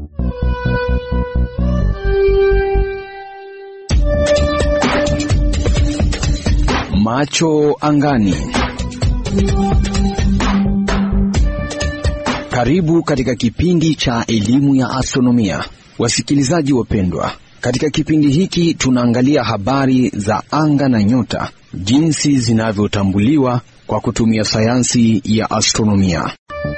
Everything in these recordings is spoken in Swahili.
Macho angani. Karibu katika kipindi cha elimu ya astronomia, wasikilizaji wapendwa. Katika kipindi hiki tunaangalia habari za anga na nyota, jinsi zinavyotambuliwa kwa kutumia sayansi ya astronomia.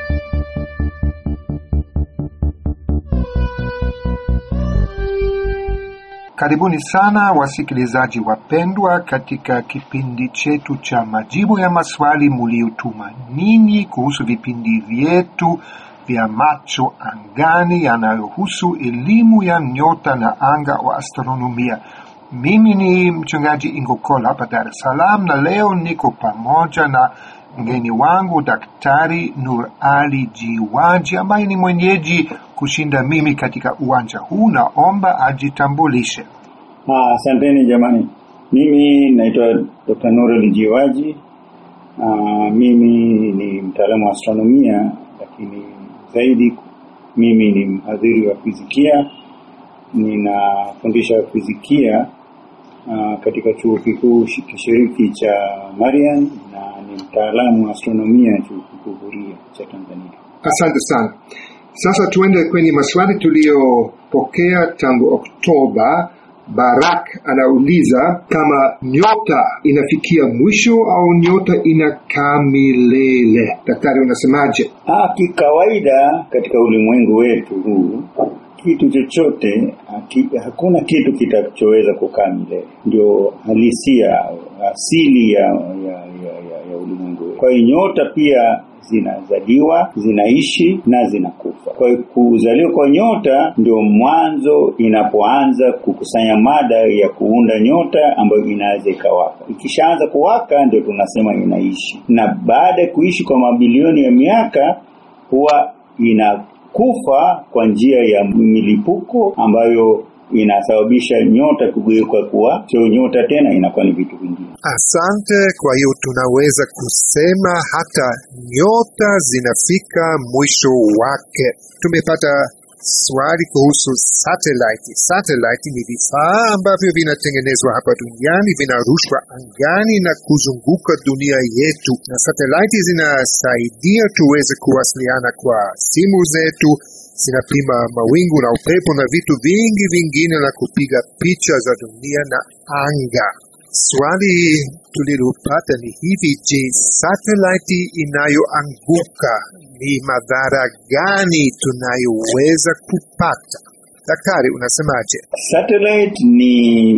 Karibuni sana wasikilizaji wapendwa, katika kipindi chetu cha majibu ya maswali muliotuma ninyi kuhusu vipindi vyetu vya macho angani yanayohusu elimu ya nyota na anga wa astronomia. Mimi ni mchungaji Ingokola hapa Dar es Salaam, na leo niko pamoja na mgeni wangu Daktari Nur Ali Jiwaji ambaye ni mwenyeji kushinda mimi katika uwanja huu. Naomba ajitambulishe. Ah, Asanteni jamani, mimi naitwa Dr. Nur Ali Jiwaji. Ah, mimi ni mtaalamu wa astronomia, lakini zaidi mimi ni mhadhiri wa fizikia. Ninafundisha fizikia uh, katika chuo kikuu kishiriki cha Marian na ni mtaalamu wa astronomia chuo kikuu Huria cha Tanzania. Asante sana. Sasa tuende kwenye maswali tuliyopokea tangu Oktoba. Barak anauliza kama nyota inafikia mwisho au nyota inakaa milele. Daktari, unasemaje? Ah, kikawaida katika ulimwengu wetu huu kitu chochote haki, hakuna kitu kitachoweza kukaa milele. Ndio halisia asili ya ya, ya, ya, ya ulimwengu wetu. Kwa hiyo nyota pia zinazaliwa, zinaishi na zinakufa. Kwa hiyo kuzaliwa kwa nyota ndio mwanzo inapoanza kukusanya mada ya kuunda nyota ambayo inaweza ikawaka. Ikishaanza kuwaka ndio tunasema inaishi, na baada ya kuishi kwa mabilioni ya miaka huwa ina kufa kwa njia ya milipuko ambayo inasababisha nyota kugeuka kuwa sio nyota tena, inakuwa ni vitu vingine. Asante. Kwa hiyo tunaweza kusema hata nyota zinafika mwisho wake. Tumepata swali kuhusu satellite. Satellite ni vifaa ambavyo vinatengenezwa hapa duniani, vinarushwa angani na kuzunguka dunia yetu, na satellite zinasaidia tuweze kuwasiliana kwa simu zetu, zinapima mawingu na upepo na vitu vingi vingine, na kupiga picha za dunia na anga. Swali tulilopata ni hivi: je, satellite inayoanguka ni madhara gani tunayoweza kupata? Daktari, unasemaje? Satellite ni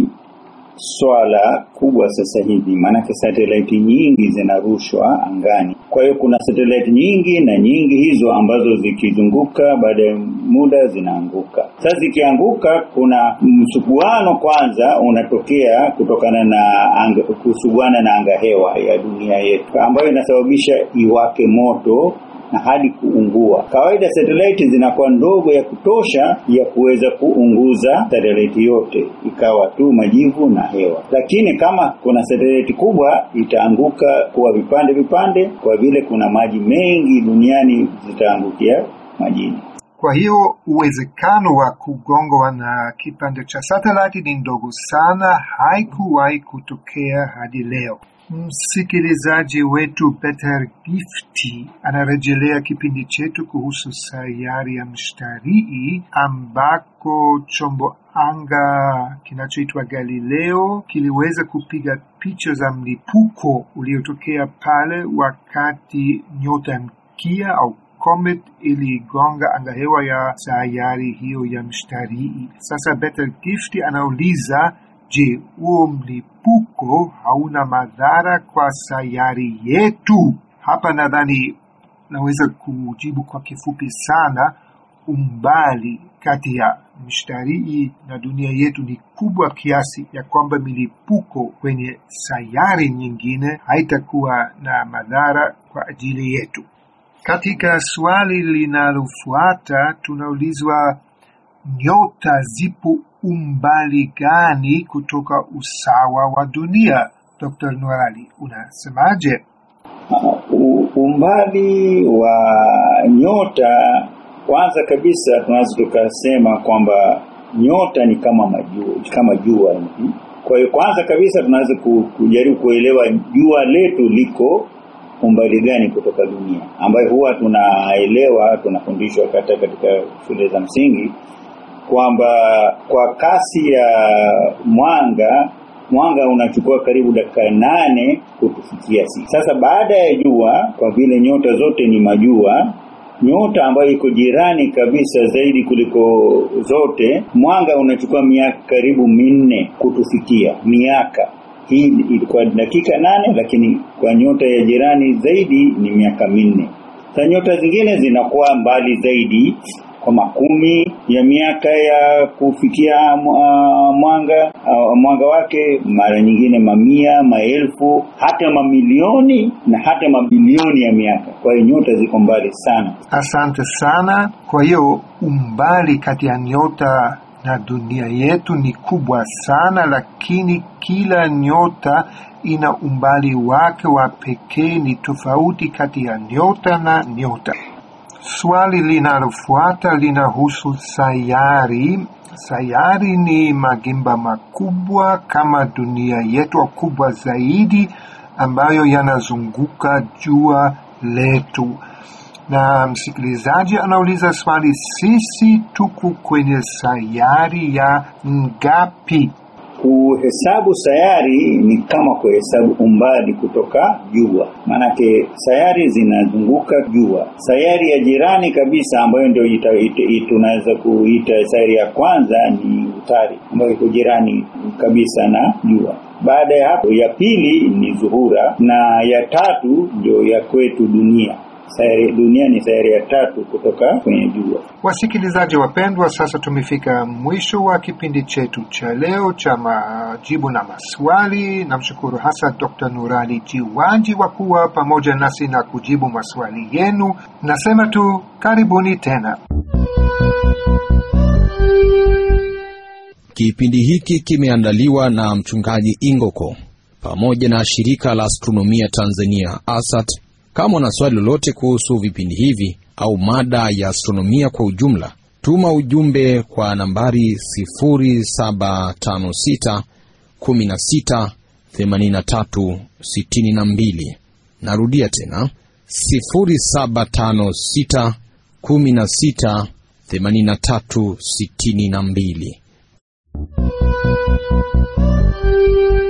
swala kubwa sasa hivi, maanake satellite nyingi zinarushwa angani. Kwa hiyo kuna satellite nyingi na nyingi hizo ambazo zikizunguka, baada ya muda zinaanguka. Sasa zikianguka, kuna msuguano kwanza unatokea kutokana na anga, kusuguana na anga hewa ya dunia yetu ambayo inasababisha iwake moto na hadi kuungua. Kawaida satellite zinakuwa ndogo ya kutosha ya kuweza kuunguza satellite yote, ikawa tu majivu na hewa. Lakini kama kuna satellite kubwa, itaanguka kuwa vipande vipande, kwa vile kuna maji mengi duniani, zitaangukia majini. Kwa hiyo uwezekano wa kugongwa na kipande cha satellite ni ndogo sana, haikuwahi kutokea hadi leo. Msikilizaji wetu Peter Gifti anarejelea kipindi chetu kuhusu sayari ya Mshtarii ambako chombo anga kinachoitwa Galileo kiliweza kupiga picha za mlipuko uliotokea pale wakati nyota mkia au comet iligonga angahewa ya sayari hiyo ya Mshtarii. Sasa Peter Gifti anauliza Je, huo mlipuko hauna madhara kwa sayari yetu? Hapa nadhani naweza kujibu kwa kifupi sana. Umbali kati ya mshtarii na dunia yetu ni kubwa kiasi ya kwamba milipuko kwenye sayari nyingine haitakuwa na madhara kwa ajili yetu. Katika swali linalofuata tunaulizwa nyota zipo umbali gani kutoka usawa wa dunia? Dr. Nurali, unasemaje? Uh, umbali wa nyota kwanza kabisa tunaweza tukasema kwamba nyota ni kama majua, kama jua hivi. Kwa hiyo kwanza kabisa tunaweza ku- kujaribu kuelewa jua letu liko umbali gani kutoka dunia, ambayo huwa tunaelewa tunafundishwa hata katika shule za msingi kwamba kwa kasi ya mwanga mwanga unachukua karibu dakika nane kutufikia sisi. Sasa baada ya jua, kwa vile nyota zote ni majua, nyota ambayo iko jirani kabisa zaidi kuliko zote, mwanga unachukua miaka karibu minne kutufikia. Miaka hii ilikuwa dakika nane, lakini kwa nyota ya jirani zaidi ni miaka minne. Sasa nyota zingine zinakuwa mbali zaidi kwa makumi ya miaka ya kufikia uh, mwanga uh, mwanga wake, mara nyingine mamia, maelfu, hata mamilioni na hata mabilioni ya miaka. Kwa hiyo nyota ziko mbali sana. Asante sana. Kwa hiyo umbali kati ya nyota na dunia yetu ni kubwa sana, lakini kila nyota ina umbali wake wa pekee, ni tofauti kati ya nyota na nyota. Swali linalofuata linahusu sayari. Sayari ni magimba makubwa kama dunia yetu au kubwa zaidi, ambayo yanazunguka jua letu. Na msikilizaji anauliza swali, sisi tuko kwenye sayari ya ngapi? Kuhesabu sayari ni kama kuhesabu umbali kutoka jua, maanake sayari zinazunguka jua. Sayari ya jirani kabisa ambayo ndio ita- ita- ita- tunaweza kuita sayari ya kwanza ni Utari ambayo iko jirani kabisa na jua. Baada ya hapo, ya pili ni Zuhura na ya tatu ndio ya kwetu dunia. Sayari dunia ni sayari ya tatu kutoka kwenye jua. Wasikilizaji wapendwa, sasa tumefika mwisho wa kipindi chetu cha leo cha majibu na maswali. Namshukuru hasa Dr. Nurali Jiwanji kwa kuwa pamoja nasi na kujibu maswali yenu. Nasema tu karibuni tena. Kipindi hiki kimeandaliwa na mchungaji Ingoko pamoja na shirika la astronomia Tanzania ASAT. Kama una swali lolote kuhusu vipindi hivi au mada ya astronomia kwa ujumla, tuma ujumbe kwa nambari 0756 16 83 62. Narudia tena 0756 16 83 62.